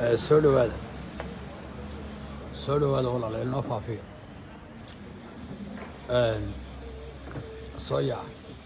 Eh, soo dhowaada soo dhowaada walaalayaal noo faafiya Een, soo yaca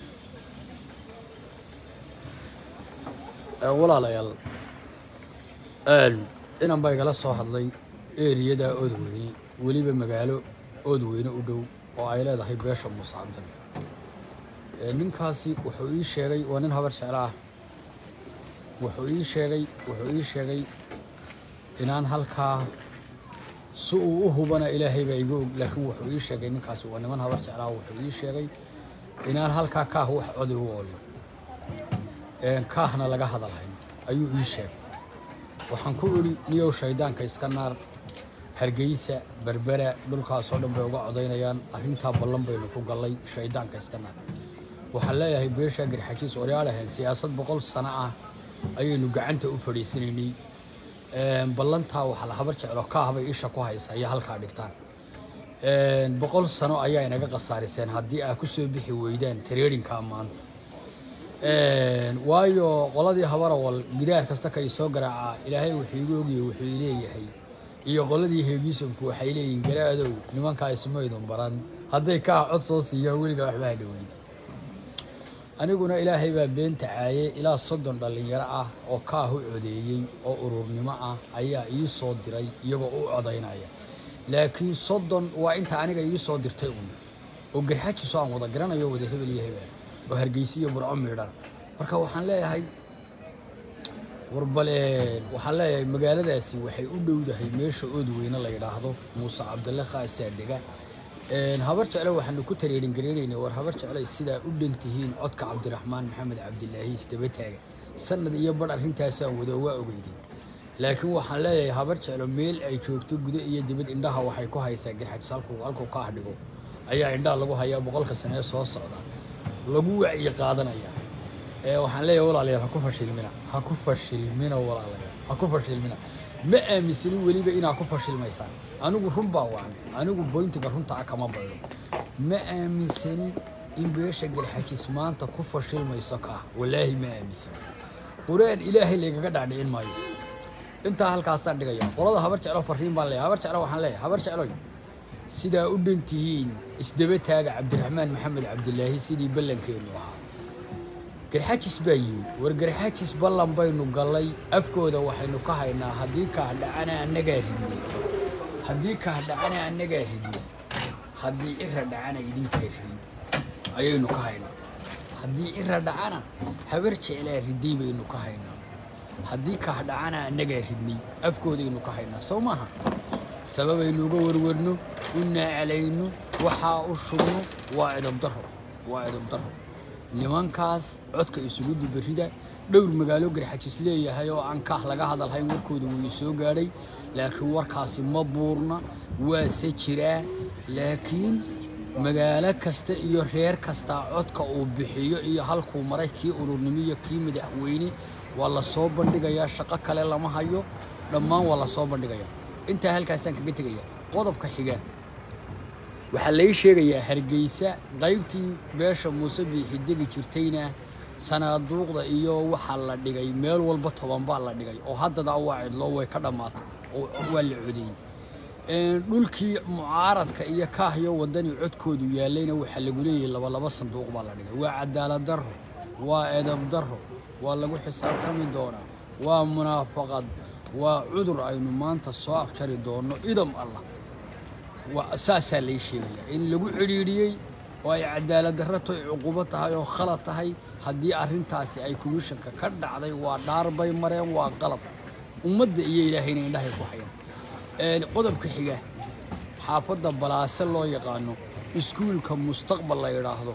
Eh, walaalayaal een, inan baa igala soo hadlay eriyada oodweyne weliba magaalo oodweyne u dhow oo ay leedahay beesha muuse cabdal Eh, ninkaasi wuxuu ii sheegay waa nin habar jeclo ah wuxuu ii sheegay wuxuu ii sheegay inaan halkaa si uu u hubana ilaahay baa iga og laakiin wuxuu ii sheegay ninkaasi waa niman habar jeclaa wuxuu ii sheegay inaan halkaa kaah wax codi u oolin een kaahna laga hadalhayn ayuu ii sheegay waxaan ku idhi niyow shaydaanka iska naar hargeysa berbera dhulkaasoo dhan bay uga codaynayaan arrintaa ballan baynu ku gallay shaydaanka iska naar waxaan leeyahay beesha garxajiis oryaalahan siyaasad boqol sano ah ayaynu gacanta u fadhiisanaynay Een, ballantaa waxaa la habar jeclo kaah bay isha ku haysaa iyo halkaa dhigtaan Een, boqol sano ayaa inaga khasaariseen haddii aa ku soo bixi weydaan tareerinkaa maanta Een, waayo qoladii habarawal gidaar kasta ka soo garaacaa ilaahay wuxuu igu ogyahay wuxuu leeyahay iyo qoladii heegiisanku waxay leeyihiin garaadow nimankaa ismaydun baran hadday kaa cod soo siiyaan weligaa waxba ha dhaweydi aniguna ilaahay baa beenta caaye ilaa soddon dhallinyaro ah oo kaah u codeeyey oo ururnimo ah ayaa ii soo diray iyagoo u codaynaya laakiin soddon waa inta aniga ii soo dirtay un oo garxajiso aan wada garanayo wada hebel iyo hebel oo hargeysa iyo burco miidhan marka waxaan leeyahay warbaleen waxaan leeyahay magaaladaasi waxay u dhowdahay meesha oodweyne la yidhaahdo muuse cabdalle khaasaa dega Een, habar jecle waxaanu ku tareerin gareynaynay war habar jecle sidaa u dhan tihiin codka cabdiraxmaan maxamed cabdilaahi isdaba taaga sanad iyo bar arrintaasaan wado waa ogeyday laakiin waxaan leeyahay habar jeclo meel ay joogto gudo iyo dibad indhaha waxay ku haysaa garxajis halkuu halkuu ka ahdhigo ayaa indhaha lagu hayaa boqolka sanee soo socda lagu wacyi qaadanaya ee waxaan leeyahay walaalayaal ha ku fashilmina ha ku fashilmina walaalayaal ha ku fashilmina ma aaminsanin weliba inaa ku fashilmaysaan anigu run baa wacan anigu boyntiga runta ah kama baydo ma aaminsani in beesha garxajis maanta ku fashilmayso kaah walaahi ma aaminsani quraan ilaahay laygaga dhaadhicin maayo intaa halkaasaan dhigaya qolada habar jeclo fariin baan leeyahay habar jeclo waxaan leeyahay habar jecloy sidaa u dhan tihiin isdaba taaga cabdiraxmaan maxamed cabdilaahi sidii ballankeennu ahaa garxajis baa yimi war garxajis ballan baynu gallay afkooda waxaynu ka haynaa haddii kaah dhacana annagaa ridnay haddii kaah dhacana annagaa ridnay haddii ira dhacana idinkaa ridin ayaynu ka haynaa haddii ira dhacana habar jeclaa riday baynu ka haynaa haddii kaah dhacana annagaa ridnay afkoodaynu ka haynaa sow maaha sababaynu uga warwarno u naacalayno waxaa u shubno waa edabdaro waa edabdaro nimankaas codka isugu dubarida dhowr magaalo garxajis leeyahay oo aan kaah laga hadalhayn warkooda wuu soo gaadhay laakiin warkaasi ma buurna waase jiraa laakiin magaalo kasta iyo reer kasta codka uu bixiyo iyo halkuu maray kii ururnimo iyo kii madaxweyne waa la soo bandhigayaa shaqo kale lama hayo dhammaan waa la soo bandhigayaa intaa halkaasaan kaga tegaya qodobka xiga waxaa lai sheegayaa hargeysa qaybtii beesha muuse biixi degi jirtayna sanaaduuqda iyo waxaa la dhigay meel walba toban baa la dhigay oo haddadaa waa cidloo way ka dhammaatay oo waa la codeeyey Een, dhulkii mucaaradka iyo kaahyo wadani codkoodu yaallayna waxaa lagu leeyahay laba laba sanduuq baa la dhigay waa cadaalad darro waa edab darro waa lagu xisaabtami doonaa waa munaafaqad waa cudur aynu maanta soo afjari doonno idam allah waa saasaa lay sheegayaa in lagu cidhiidhiyey oo ay cadaalad darro tahay cuqubo tahay oo khalad tahay haddii arrintaasi ay komishanka ka dhacday waa dhaar bay mareen waa qalab ummadda iyo ilaahayna indhahay ku hayaan Een, qodobka xiga xaafadda balaase loo yaqaano iskuulka mustaqbal la yidhaahdo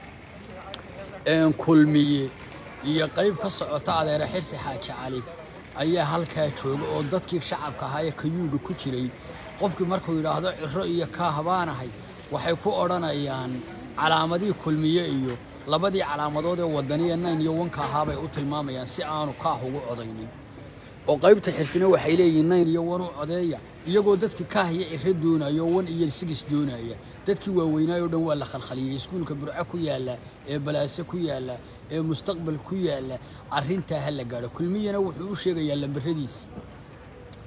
een, kulmiye iyo qayb ka socota adeere xirsi xaaji cali ayaa halkaa jooga oo dadkii shacabka ahaa ee kayuuga ku jiray qofkii markuu yidhaahdo ciro iyo kaahabaanahay waxay ku odhanayaan calaamadihii kulmiye iyo labadii calaamadood ee wadaniya nayn iyo wanka ahaabay u tilmaamayaan si aanu kaah ugu codaynin oo qaybta xirsina waxay leeyihiin nayn iyo wan u codeeya iyagoo dadkii kaah iyo ciro doonaya oo wan iyo sigis doonaya dadkii waaweynaayo dhan waa la khalkhaliyey iskuulka burco ku yaalla ee balaase ku yaalla ee mustaqbal ku yaalla arrintaa ha la gaadho kulmiyana wuxuu u sheegayaa lambaradiisi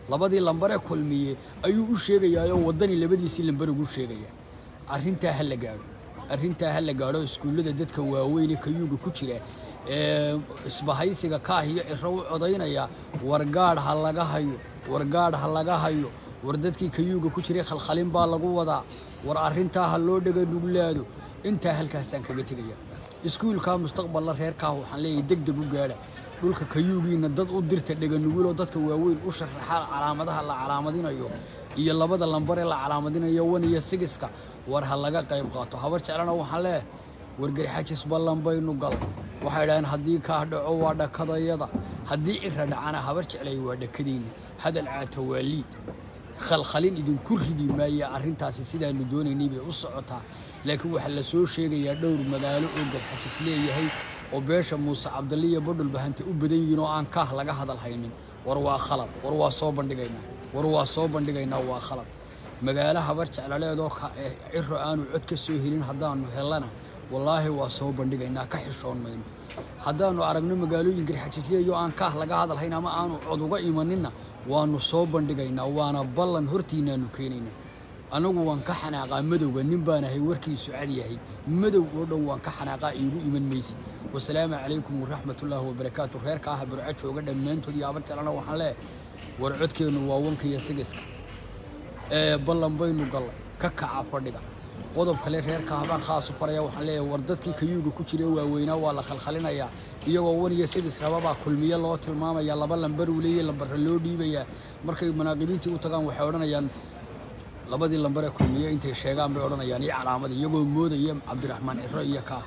labadii lambaree kulmiye ayuu u sheegayaayoo waddani labadiisii lambar ugu sheegaya arrintaa ha la gaadho arrintaa ha la gaadho iskuullada dadka waaweyne kayuuga ku jira ee isbahaysiga kaah iyo ciro u codaynaya wargaadh ha laga hayo wargaadh ha laga hayo war dadkii kayuuga ku jiray khalkhalin baa lagu wadaa war arrintaa ha loo dhega nuglaado intaa halkaasaan kaga tegaya iskuulkaa mustaqballa reerkaah waxaan leeyahay deg deg u gaadha dhulka kayuugiina dad u dirta dheganuguloo dadka waaweyn u sharaxa calaamadaha la calaamadinayo iyo labada lambaree la calaamadinayo wan iyo sigiska war ha laga qayb qaato habar jeclana waxaan leeyahay wargarxajis ballan baynu gal waxay dhaheen haddii kaah dhaco waa dhakadayada haddii cira dhacana habar jeclay waa dhakadayna hadal caato waa liid khalkhalin idinku ridi maaya arrintaasi sidaanu doonaynay bay u socotaa laakiin waxaa la soo sheegayaa dhowr magaalo oo garxajis leeyahay oo beesha muuse cabdalle iyo badhulbahante u badan yihiin oo aan kaah laga hadal haynin war waa khalad war waa soo bandhigaynaa war waa soo bandhigaynaa waa khalad magaalo habar jeclaleedoo ciro aanu cod ka soo helin haddaanu helana wallaahi waa soo bandhigaynaa ka xishoon mayno haddaannu aragno magaalooyin garxajisleeyo aan kaah laga hadalhayn ama aanu cod uga imaninna waannu soo bandhigaynaa waana ballan hortiinaannu keenaynaa anagu waan ka xanaaqaa madowga nin baan ahay warkiisu cad yahay madow oo dhan waan ka xanaaqaa iigu iman maysid wasalaamu calaykum waraxmatullaahi wabarakaatu reerka ah burco jooga dhammaantood iyo habar jeclana waxaan leeyahay war codkeennu waa wanka iyo sigiska ee ballan baynu gallay ka kaca fadhiga qodob kale reerka habaan khaasu faraya waxaan leeyahay war dadkii kayuuga ku jira waaweynaa waa la khalkhalinayaa iyagoo wan iyo sidis rababaa kulmiye loo tilmaamaya laba lambar uu leeyahy lambarra loo dhiibayaa markay munaaqibiintii u tagaan waxay odhanayaan labadii lambaree kulmiye intay sheegaan bay odhanayaan iyo calaamad iyagoo moodaya cabdiraxmaan ciro iyo kaah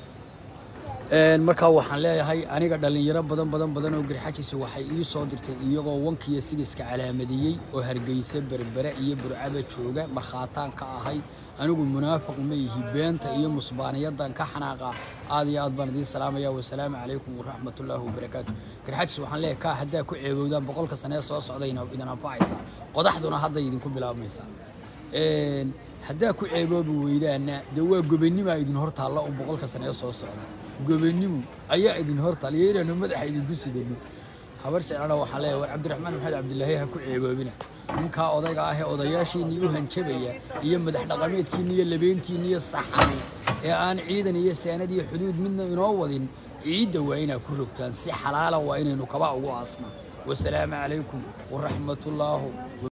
markaa waxaan leeyahay aniga dhallinyaro badan badan badan oo garxajisa waxay ii soo dirtay iyagoo wankiiyo sigiska calaamadiyey oo hargeysa berbere iyo burcaba jooga markhaataan ka ahay anigu munaafiq ma ihi beenta iyo musbaaniyadan ka xanaaqa aad iyo aad baan idiin salaamaya wasalaamu calaykum waraxmatullaahi wabarakaatu garxajis waxaan leeyahay kaa haddaa ku ceebowdaan boqolka sanee soo socdayna idin anfacaysaa qodaxduna hadday idinku bilaabmaysaa haddaa ku ceeboobi weydaana dee waa gobanimaa idin hor taalla oo boqolka sanee soo socda gobanimu ayaa idin hor taal iyo inaanu madaxa idinku sidano habar jeclana waxaa leeyahay war cabdiraxmaan maxamed cabdilaahi ha ku ceeboobina ninkaa odayga ah ee odayaashiinii u hanjabaya iyo madax dhaqameedkiinni iyo labeentiinni iyo saxani ee aan ciidan iyo saanad iyo xuduud midna inoo wadin ciidda waa inaa ku rogtaan si xalaala waa inaynu kaba ugu aasna wasalaamu calaykum waraxmatullaahu